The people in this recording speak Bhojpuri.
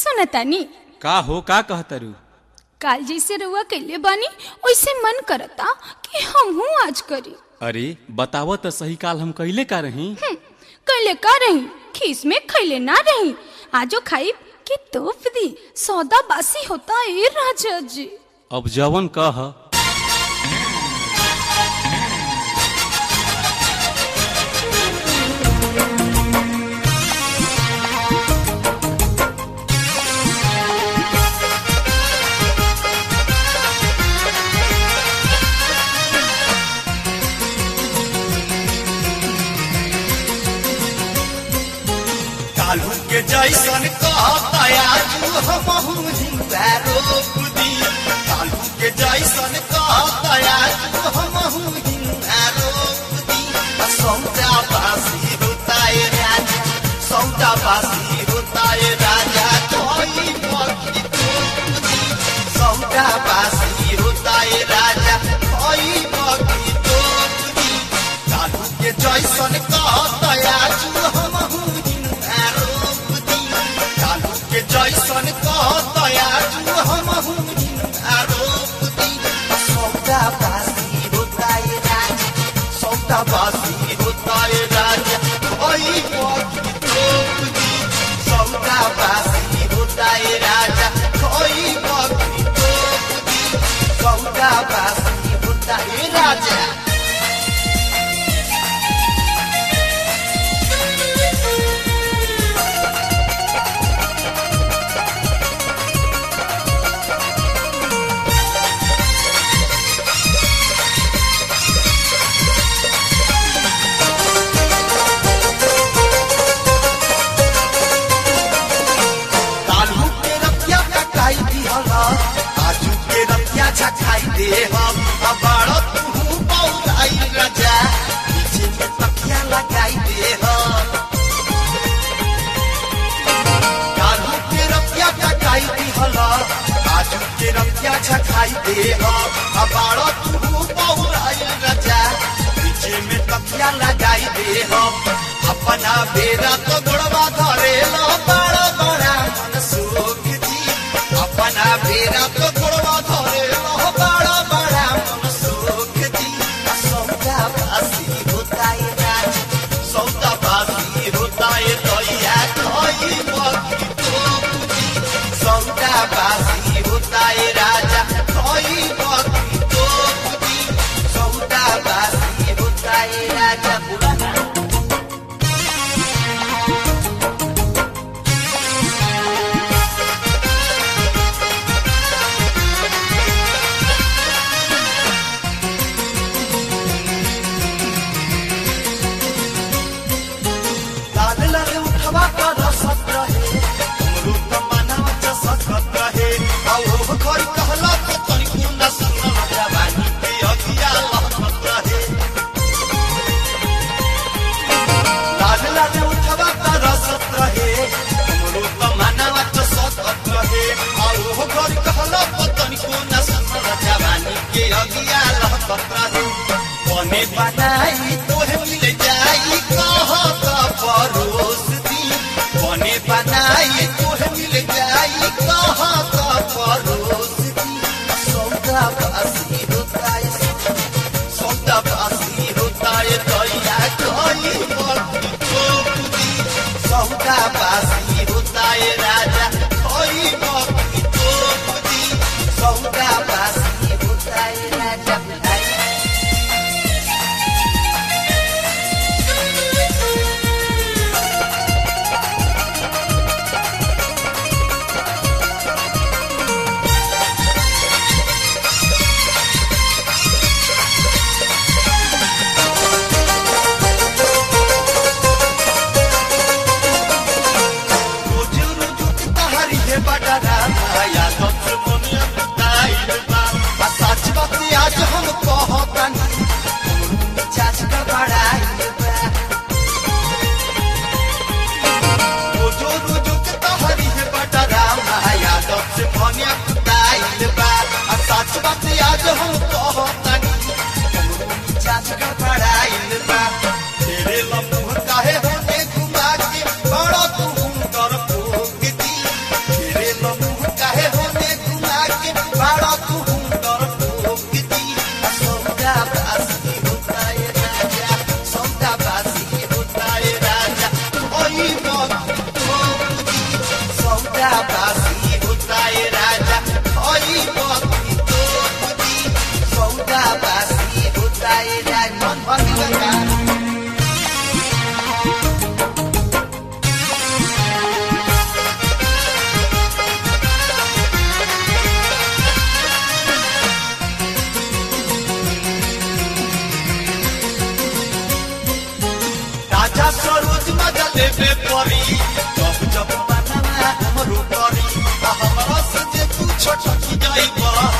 सुनतानी का हो का कहतरू काल जैसे रुआ कैले बानी वैसे मन करता कि हमहू आज करी अरे बताव त सही काल हम कइले का रही हम्म, कैले का रही खीस में खैले ना रही आजो खाई कि तोप दी सौदा बासी होता ए राजा जी अब जवन कह कालू के जैसन कहतया तू हमहू हिंसा रोक दी कालू के जैसन कहतया तू हमहू हिंसा रोक दी सौदा बासी होताए राजा सौदा बासी होताए राजा कोई पक्षी तोप दी सौदा बासी होताए राजा कोई पक्षी तोप दी कालू के जैसन कहतया तू हमहू हिंसा रोक दी कालू के जैसन कहतया तू हमहू हिंसा रोक दी सौदा बासी होताए राजा सौदा बासी होताए राजा कोई पक्षी तोप दी सौदा बासी होताए राजा कोई पक्षी तोप दी सौदा बासी होताए राजा कालू के रतिया कटाई दी हला आजू के रतिया झकाई दे हम अबाड़ तू पौराई राजा पीछे में तकिया लगाई दे हम कालू के रतिया कटाई दी हला आजू के रतिया झकाई दे हम अबाड़ तू पौराई राजा पीछे में तकिया लगाई दे हम अपना बेरा तो गोड़वा धरे लो बड़ा बड़ा मन सुख जी अपना बेरा तो गोड़वा धरे लो बड़ा बड़ा मन सुख जी सौदा बासी होता है राज सौदा बासी होता है दैया कोई मक्की तोप जी सौदा बासी होता है राजा कोई मक्की तोप जी सौदा बासी होता है राजा पुराना लाल लाल उठवा का रसत रहे हमरू त मनावा चसकत रहे आउ हो खरी कहला तो तनी कुंडा सुन जवानी के अगिया लहकत रहे लाल लाल उठवा का रसत रहे हमरू त मनावा चसकत रहे आउ हो खरी कहला तो तनी कुंडा सुन जवानी के अगिया लहकत रहे बने बनाई तोहे मिल जाई कह का परोस दी बने बनाई तोहे मिल जाई कह का परोस दी सौदा बासी होता है सौदा बासी होता है दैया कोई मर्दी तोप दी सौदा बासी होता है राजा कोई मर्दी तोप दी सौदा बासी होता है राजा बुलाई देवे परी जब जब बनवा हमरो करी आ हमरा से जे तू छटकी जाइबा